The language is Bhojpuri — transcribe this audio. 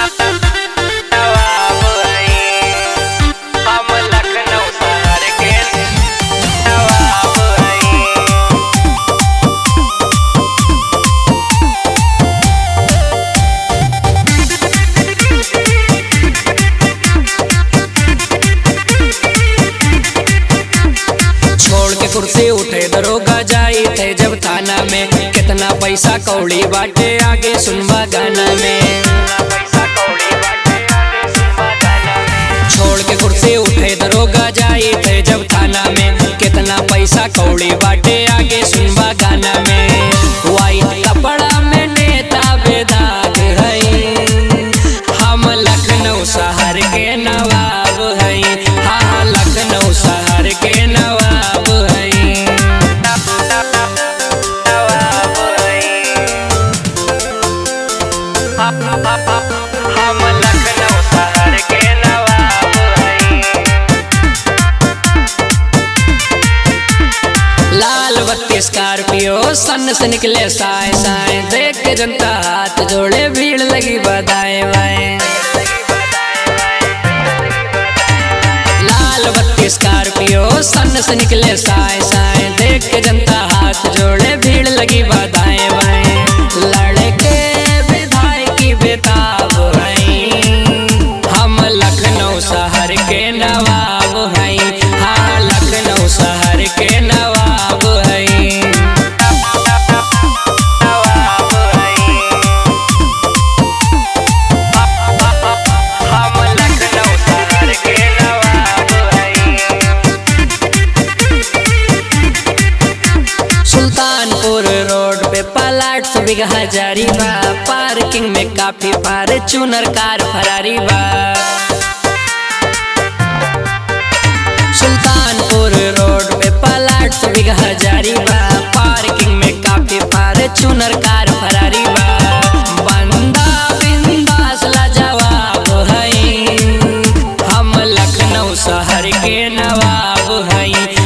नवाब हई हम लखनऊ शहर के नवाब हई छोड़ के कुर्सी उठे दरोगा जाई थे जब थाना में कितना पैसा कौड़ी बाटे आगे सुनवा गाना में छोड़ के कुर्सी उठे दरोगा जाई थे जब थाना में कितना पैसा कौड़ी बाटे आगे सुनवा गाना में वाइट कपड़ा में नेता बेदाग है हम लखनऊ शहर के नवाब हई हाँ लखनऊ शहर के नवाब हई नवाब हई हम लखनऊ शहर के नवाब हई लाल बत्ती स्कॉर्पियो सन से निकले साए साए देख के जनता हाथ जोड़े भीड़ लगी बधाए बाएं लाल बत्ती स्कॉर्पियो सन से निकले साए साए देख के जनता हाथ जोड़े भीड़ लगी बधाए बाएं लड़के विधायकी बेताब हैं हम लखनऊ शहर के नवाब हैं हाँ लखनऊ शहर के नवाब हैं नवाब हैं हम लखनऊ शहर के नवाब हैं सुल्तानपुर रोड पे पलाट सौ बीघा जारी बा पार्किंग में काफी फॉर्च्यूनर कार फरारी बा सुल्तानपुर रोड पे पलाट सौ बीघा जारी बा पार्किंग में काफी फॉर्च्यूनर कार फरारी बा बंदा बिंदास लाजवाब है हम लखनऊ शहर के नवाब हैं